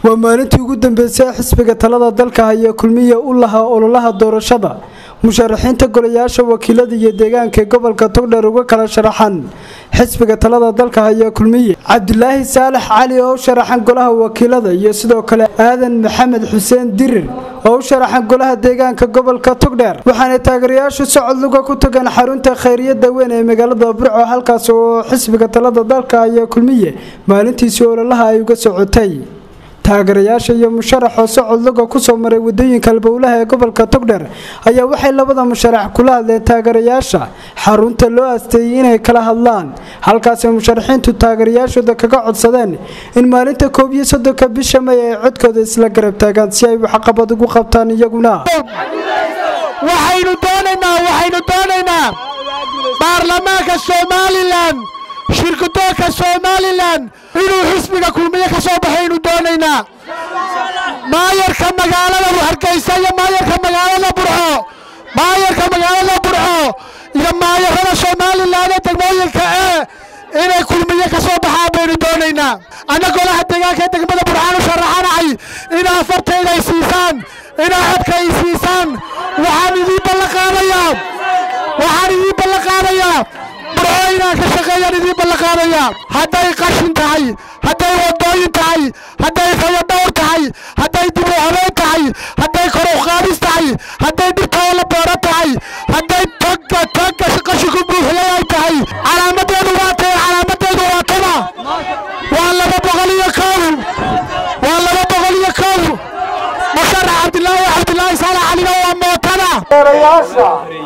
waa maalintii ugu dambeysay xisbiga talada dalka haya kulmiya u lahaa ololaha doorashada musharaxiinta golayaasha wakiilada iyo deegaanka gobolka togdheer uga kala sharaxan xisbiga talada dalka haya kulmiye cabdulaahi saalax cali oo u sharaxan golaha wakiilada iyo sidoo kale aadan maxamed xuseen dirir oo u sharaxan golaha deegaanka gobolka togdheer waxaana taageerayaashu socod luga ku tageen xarunta khayriyada weyn ee magaalada burco halkaas oo xisbiga talada dalka haya kulmiye maalintiisii ololaha ay uga socotay taageerayaasha iyo musharaxoo socod luga kusoo maray wadooyinka albowlaha ee gobolka togdheer ayaa waxay labada musharax kula hadleen taageerayaasha xarunta loo asteeyey inay kala hadlaan halkaasay musharaxiintu taageerayaashooda kaga codsadeen in maalinta koob iyo soddonka bisha may ay codkooda isla garab taagaan si ay waxqabad ugu qabtaan iyaguna waxaynu doonaynaa waxaynu doonaynaa baarlamaanka somalilan shirkudoonka somalilan inuu xisbiga kulmiye ka soo baxaynu doonaynaa maayarka magaalada hargeysa iyo maayarka magaalada burco maayarka magaalada burco iyo maayarada somalilan ee degmooyinka ee inay kulmiye ka soo baxaan baynu doonaynaa anna golaha deegaanka ee degmada burcaan u sharaxanahay inaa afartayda ay siisaan inaa codka ay siisaan waxaan idiin ballanqaadayaa waxaan idiin ballanqaadayaa burco inaan ka shaqeeyaan idiin ballanqaadayaa hadday qashin tahay hadday wadooyin tahay hadday fayadhowr tahay hadday dib u habeyn tahay hadday koruqaadis tahay hadday dhirtooda la beero tahay hadday tagga tagga qashinku buuxiyay ay tahay calaamadeedu waa tahay calaamadeedu waa taba waa laba boqol iyo kow waa laba boqol iyo kow musharax cabdilaahi cabdilaahi saalax calina waa mootada eerayaasha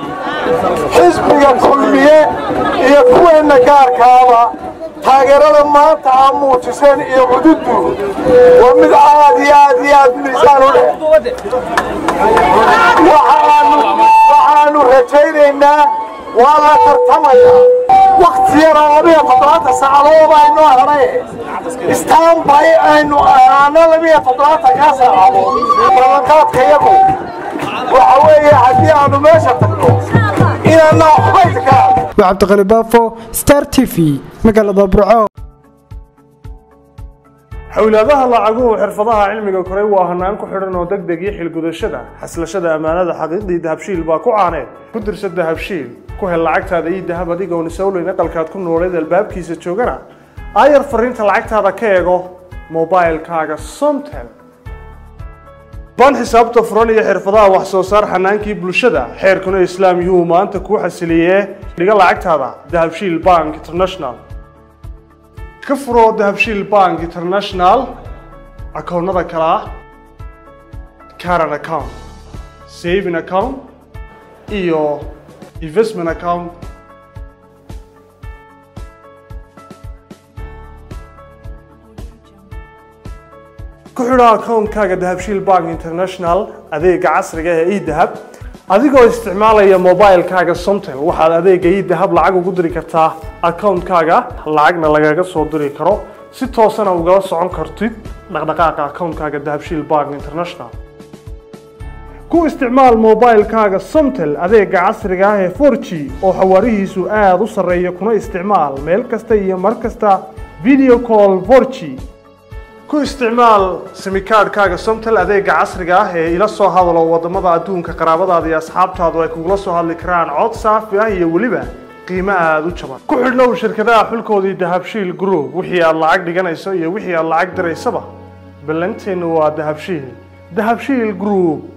xisbiga kulmiye iyo kuweenna gaarkaaba taageerada maanta aa muujiseen iyo cududdu waa mid aad iyo aad iyo aad miisaan u leh waxaannu rajaynaynaa waa la tartamayaa wakhti yaroo labiyo toddobaatan saacadood aynoo hadhay istaanbay aynu ahaano labiyo toddobaatankaa saacadood ballanqaadkayagu waxa weeye haddii aanu meesha tagno inaanna waxbayta ka waa cabdiqani baafo star t v magaalada burco xowlaadaha lacaguhu xirfadaha cilmiga koray waa hanaan ku xidhan oo degdeg iyo xilgudashada xaslashada ammaanada xaqiiqdii dahabshiil baa ku caaneed ku dirsa dahabshiil ku hel lacagtaada iyo dahab adigoon isowleyn aqalkaad ku nooleed albaabkiisa joogana aayar fariinta lacagtaada ka eego mobailkaaga somtel ban xisaabta furan iyo xirfadaha wax soo saar xanaankii bulshada xeerkuna islaam yuu maanta kuu xasiliyee dhiga lacagtaada dahabshiil bank international ka furoo dahabshiil bank international akoonnada kale ah caran account saving account iyo investment account ku xidho akoonkaaga dahabshiil bank international adeega casriga ee edahab adigoo isticmaalaya mobilkaaga somtel waxaad adeega edahab lacag ugu diri kartaa akoonkaaga lacagna lagaga soo diri karo si toosana ugala socon kartid dhaqdhaqaaqa akoonkaaga dahabshiil bank international ku isticmaal mobilkaaga somtel adeega casriga ah ee 4g oo xawaarihiisu aada u sarreeya kuna isticmaal meel kasta iyo mar kasta video call 4g ku isticmaal simikaadhkaaga somtel adeega casriga ah ee ila soo hadalo wadamada adduunka qaraabadaada iyo asxaabtaadu ay kugula soo hadli karaan cod saafi ah iyo weliba qiimo aada u jaban ku xidhnow shirkadaha xulkoodii dahabshiil group wixii aad lacag dhiganayso iyo wixii aad lacag diraysaba ballanteennu waa dahabshiil dahabshiil group